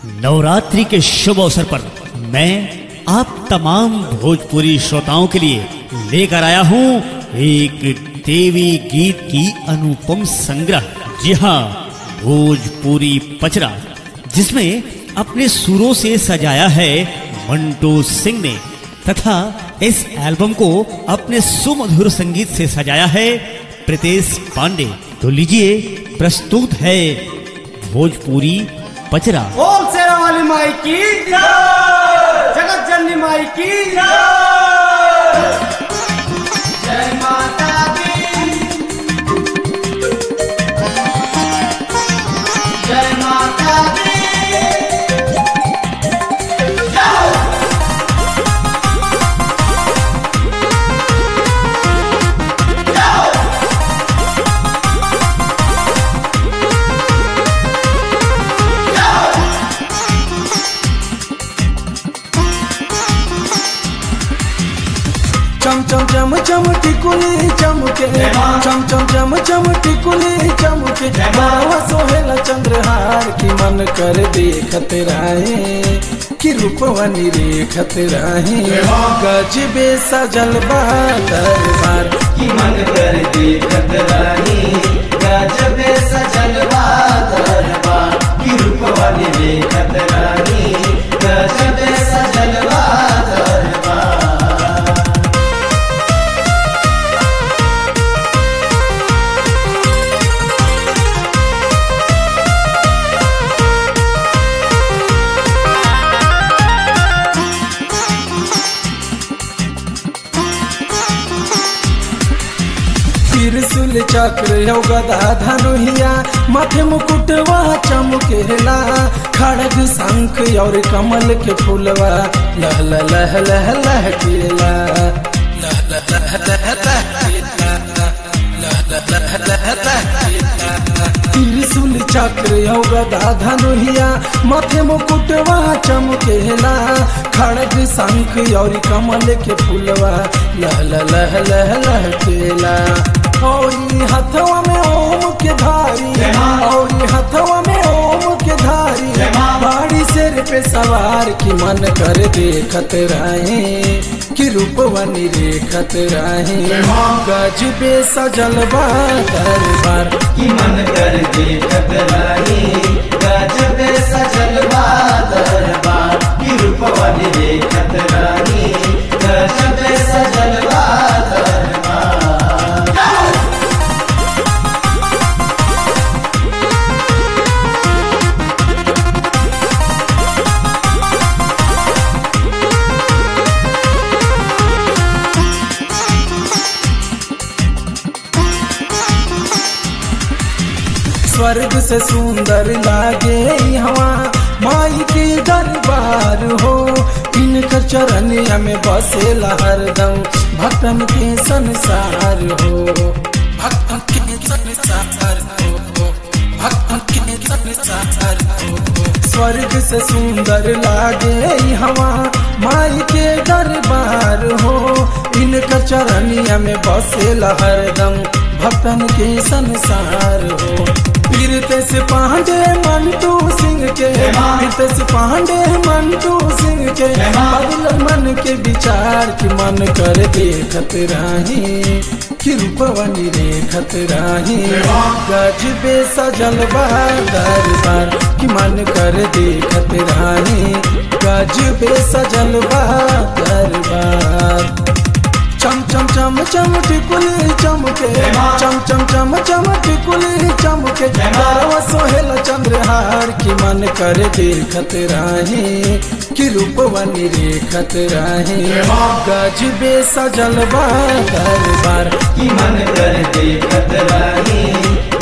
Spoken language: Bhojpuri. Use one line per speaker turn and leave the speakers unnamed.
नवरात्रि के शुभ अवसर पर मैं आप तमाम भोजपुरी श्रोताओं के लिए लेकर आया हूँ एक देवी गीत की अनुपम संग्रह जी हाँ भोजपुरी पचरा जिसमें अपने सुरों से सजाया है मंटू सिंह ने तथा इस एल्बम को अपने सुमधुर संगीत से सजाया है प्रीतेश पांडे तो लीजिए प्रस्तुत है भोजपुरी पचरा
ओम शेरा वाली माई की जगत जननी माई की जय माता दी जय माता दी
चम चम चम चम टिकुली चमके चम चम चम चम टिकुली चमके बाबा सोहेला चंद्रहार की मन कर देखत राहे कि रूपवनी रेखत राहे गजबे सजल बा दरबार
की मन कर देखत रानी गजबे सजल दरबार की रूप वाली देखत रानी गजबे सजल दरबार
त्रिशूल चक्र यौ गदा धनुहिया माथे मुकुटवा चमकेला खड़ग शंख और कमल के फूलवा लह लह लह लह लह केला लह लह लह लह लह केला लह लह लह लह लह केला त्रिशूल चक्र यौ गदा धनुहिया माथे मुकुटवा चमकेला खड़ग शंख और कमल के फूलवा लह लह लह लह लह केला औरी हथवा में ओम के धारी औरी हथवा में ओम के धारी बाड़ी सिर पे सवार की मन कर देखत रहे कि रूपवनी रेखत रहे गजबे सजल बा दरबार
की मन कर देखत रानी गजबे सजल दरबार की रूप वाली देखत रानी गजबे सजल दरबार
स्वर्ग से सुंदर लागे हवा माई के दरबार हो इनकर चरण में बसेला हरदम भक्तन के संसार हो भक्तन के संसार हो भक्तन के संसार हो स्वर्ग से सुंदर लागे हवा माई के दरबार हो इनकर चरनिया में बसेला हरदम भक्तन के संसार हो पीरते से पांडे मंटू सिंह के पीरते से पांडे मंटू सिंह के बदल मन के विचार की मन कर देखत राही कि रूपवनी रेखत राही गजबे सजल बा दरबार कि मन कर देखत राही गजबे सजल बा दरबार चम चम चम चम टिकुली चमके चम चम चम चम टिकुली चमके बारवा सोहेल चंद्रहार की मन कर देखत राहे कि रूपवनी रेखत राहे गजबे सजल बा दरबार
की मन कर देखत रानी